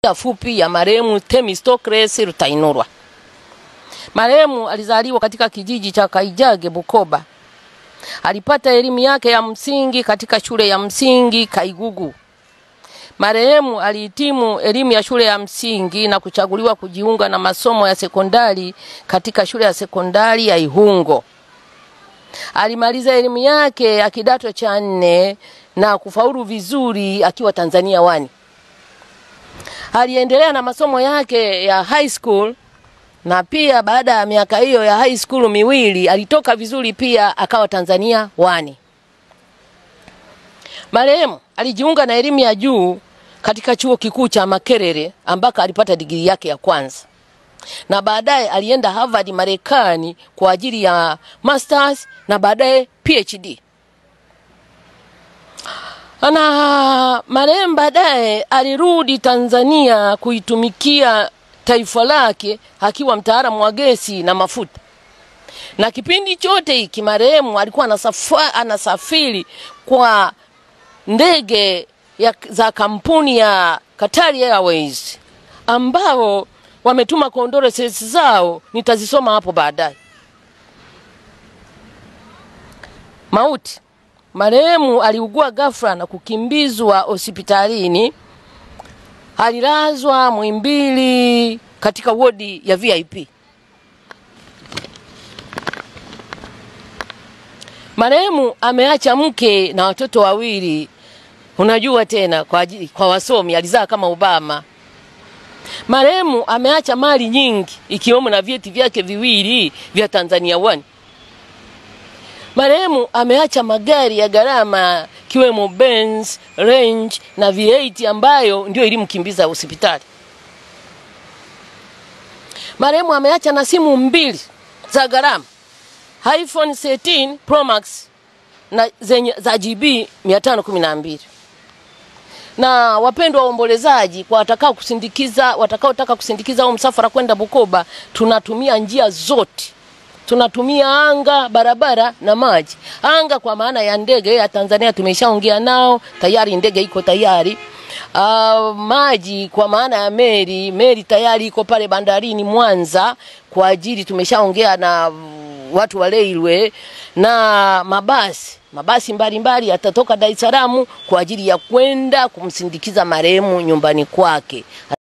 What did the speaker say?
fupi ya marehemu Themistocles Rutainurwa. Marehemu alizaliwa katika kijiji cha Kaijage, Bukoba. Alipata elimu yake ya msingi katika shule ya msingi Kaigugu. Marehemu alihitimu elimu ya shule ya msingi na kuchaguliwa kujiunga na masomo ya sekondari katika shule ya sekondari ya Ihungo. Alimaliza elimu yake ya kidato cha nne na kufaulu vizuri akiwa Tanzania wani. Aliendelea na masomo yake ya high school na pia baada ya miaka hiyo ya high school miwili alitoka vizuri pia akawa Tanzania wani. Marehemu alijiunga na elimu ya juu katika chuo kikuu cha Makerere ambako alipata digrii yake ya kwanza na baadaye alienda Harvard Marekani kwa ajili ya masters na baadaye PhD. Na marehemu baadaye alirudi Tanzania kuitumikia taifa lake akiwa mtaalamu wa gesi na mafuta. Na kipindi chote hiki marehemu alikuwa anasafa, anasafiri kwa ndege ya, za kampuni ya Qatar Airways ambao wametuma condolences zao, nitazisoma hapo baadaye. Mauti. Marehemu aliugua ghafla na kukimbizwa hospitalini. Alilazwa Muhimbili katika wodi ya VIP. Marehemu ameacha mke na watoto wawili. Unajua tena kwa, ajili, kwa wasomi alizaa kama Obama. Marehemu ameacha mali nyingi ikiwemo na vyeti vyake viwili vya Tanzania One. Marehemu ameacha magari ya gharama kiwemo Benz, Range na V8 ambayo ndio ilimkimbiza hospitali. Marehemu ameacha na simu mbili za gharama iPhone 13 Pro Max na zenye za GB 512 na wapendwa waombolezaji, kwa watakao kusindikiza watakaotaka kusindikiza au msafara kwenda Bukoba, tunatumia njia zote tunatumia anga, barabara na maji. Anga kwa maana ya ndege ya Tanzania tumeshaongea nao tayari, ndege iko tayari. Uh, maji kwa maana ya meli, meli tayari iko pale bandarini Mwanza kwa ajili, tumeshaongea na watu wa railway na mabasi mabasi mbalimbali yatatoka Dar es Salaam kwa ajili ya kwenda kumsindikiza marehemu nyumbani kwake.